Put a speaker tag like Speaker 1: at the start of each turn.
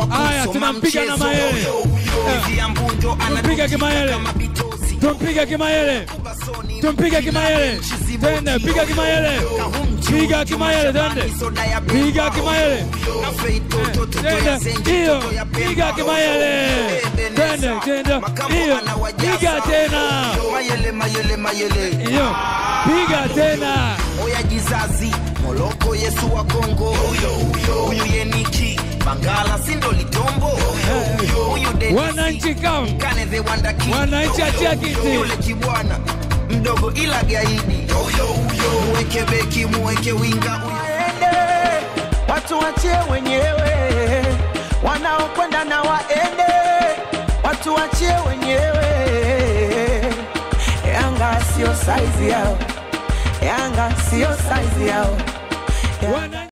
Speaker 1: Haya, tunampiga na Mayele. Tumpiga Kimayele. Tumpiga Kimayele. Tumpiga Kimayele. Tende, piga Kimayele. Piga Kimayele, tende. Piga Kimayele. Tende, hiyo. Piga Kimayele. Tende, tende. Hiyo. Piga tena.
Speaker 2: Mayele, mayele, mayele.
Speaker 1: Hiyo. Piga tena.
Speaker 2: Oya jizazi Moloko Yesu wa Kongo Huyu Yeniki Bangala Sindo Litombo Huyu Denisi
Speaker 1: Wananchi kam.
Speaker 2: Kane the Wanda King
Speaker 1: Wananchi achia kiti.
Speaker 2: Yule kibwana Mdogo ila gaidi Muweke beki muweke winga
Speaker 3: waende, watu wachie wenyewe, wanaokwenda na waende, watu wachie wenyewe. Yanga sio saizi yao, Yanga sio saizi yao.
Speaker 1: Wananchi